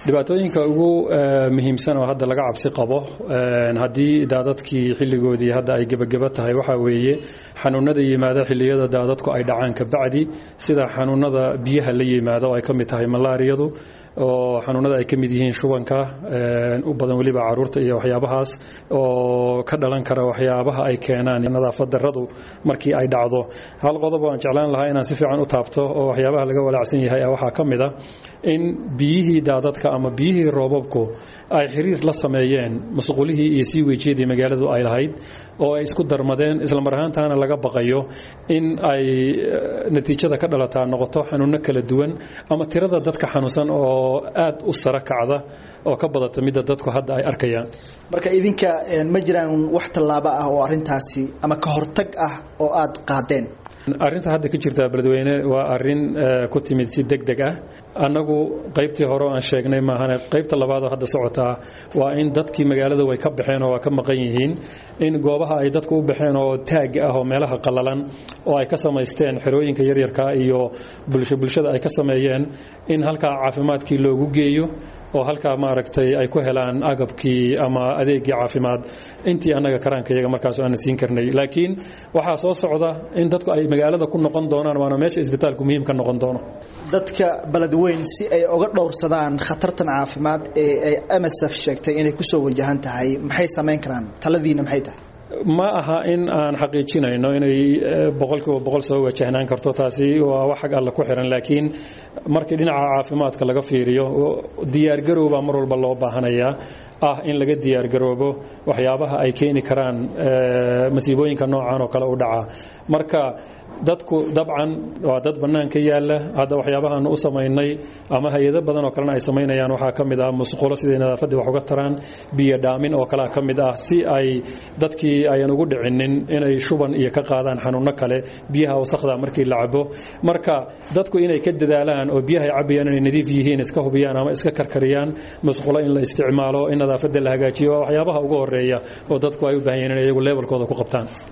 dhibaatooyinka ugu muhiimsan oo hadda laga cabsi qabo haddii daadadkii xilligoodii hadda ay gebageba tahay waxaa weeye xanuunada yimaada xilliyada daadadku ay dhacaan kabacdi sida xanuunada biyaha la yimaada oo ay ka mid tahay malaariyadu oo xanuunada ay ka mid yihiin shubanka u badan weliba caruurta iyo waxyaabahaas oo ka dhalan kara waxyaabaha ay keenaan nadaafad daradu markii ay dhacdo hal qodob aan jeclaan lahaa inaan si fiican u taabto oo waxyaabaha laga walaacsan yahay waxaa ka mid a in biyihii daadadka ama biyihii roobabku ay xiriir la sameeyeen masquulihii iyo sii wejiyadii magaaladu ay lahayd oo ay isku darmadeen islamar ahaantaana laga baqayo in ay natiijada ka dhalataa noqoto xanuuno kala duwan ama tirada dadka xanuunsan oo aad u sara kacda oo ka badata midda dadku hadda ay arkayaan marka idinka ma jiraan wax tallaabo ah oo arintaasi ama ka hortag ah oo aad qaadeen arrinta hadda ka jirta beledweyne waa arin ku timid si deg deg ah annagu qaybtii hore aan sheegnay maahane qaybta labaadoo hadda socotaa waa in dadkii magaalada way ka baxeen oo waa ka maqan yihiin in goobaha ay dadku u baxeen oo taag ah oo meelaha qallalan oo ay ka samaysteen xerooyinka yaryarka iyo bulsho bulshada ay ka sameeyeen in halkaa caafimaadkii loogu geeyo oo halkaa maaragtay ay ku helaan agabkii ama adeegii caafimaad intii annaga karaanka iyaga markaas aana siin karnay laakiin waxaa soo socda in dadku ay magaalada ku noqon doonaan waana meesha isbitaalku muhiim ka noqon doono dadka beledweyn si ay uga dhowrsadaan khatartan caafimaad ee ay msf sheegtay inay kusoo wajahan tahay maxay samayn karaan taladiina maxay tahay ma aha in aan xaqiijinayno inay boqolkiiba boqol soo wajahnaan karto taasi waa wax xag alle ku xiran laakiin markii dhinaca caafimaadka laga fiiriyo diyaargarowbaa mar walba loo baahanayaa ah in laga diyaargaroobo waxyaabaha ay keeni karaan masiibooyinka noocan oo kale u dhaca marka dadku dabcan waa dad bannaanka yaalla hadda waxyaabahaanu u samaynay ama hay-ado badan oo kalena ay samaynayaan waxaa ka mid ah musqulo siday nadaafaddii wax uga taraan biyo dhaamin oo kalea ka mid ah si ay dadkii ayan ugu dhicinin inay shuban iyo ka qaadaan xanuunno kale biyaha wasakda markii la cabo marka dadku inay ka dadaalaan oo biyaha ay cabayaan inay nadiif yihiin iska hubiyaan ama iska karkariyaan musqulo in la isticmaalo in nadaafadda la hagaajiyo waa waxyaabaha ugu horeeya oo dadku ay u baahan yihin inay iyagu leebelkooda ku qabtaan